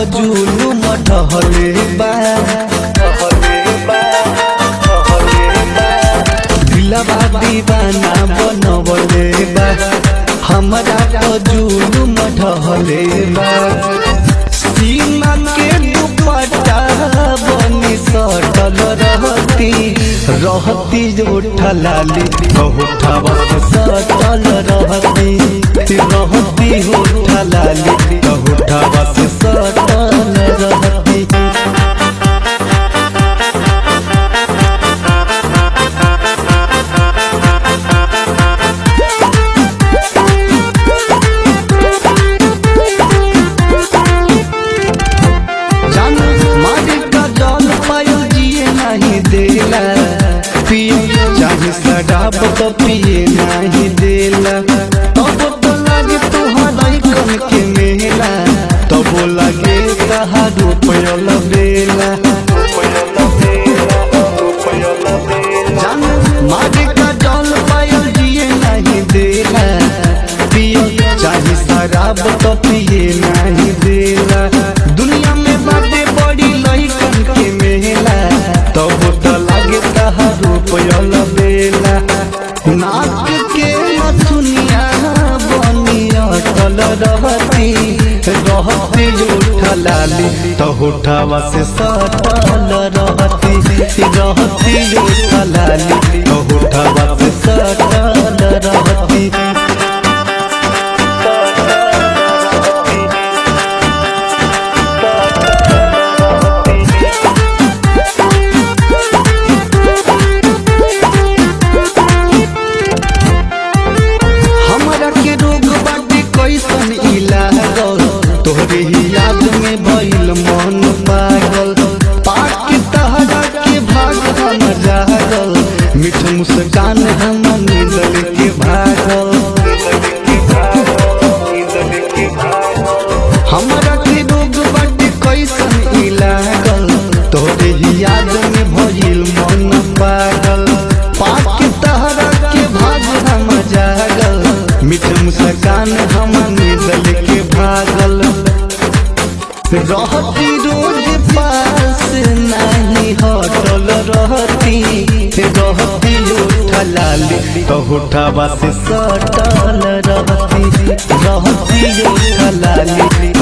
जुलुम ढहले बा दिलवा दीवाना बनवले बा हमरा तो जुलुम ढहले बा सीमा के दुपट्टा बनी सटल रहती रहती उठा लाली उठावा से सटल रहती रहती उठा लाली उठावा से सटल रहती जान मारे का जल पायो जिए नहीं देला पिए चाहे शराब तो पिए नहीं देला तब तो लागे तुहरा कन के मेला तब लागे कहा रुपयल बेला जान मारे का जल पायो जिए नहीं देला पिए चाहे शराब तो पिए नहीं देला दुनिया में बाटे बड़ी लइकन के मेला तब तो लागे कहा रुपयल बेला नाक के मथुनिया बनी अटल रहती रहती उठलाली तो उठावा से सटल रहती रहती उठलाली तो उठावा से सटल रहती हमरा के रोग बाटे कैसन इलाज तोहरे ही याद में भइल मन पागल पाक के तहरा के भाग हम जागल मीठ मुस्कान हम नींदल के भागल हमरा के रोग बाटे कैसन इलागल तोहरे ही याद में भइल मन पागल पाक के तहरा के भाग हम जागल मीठ मुस्कान हम निदल के भागल रहती रोज पास नहीं हटल रहती रहती उठलाली तो उठावा से सटल रहती रहती उठलाली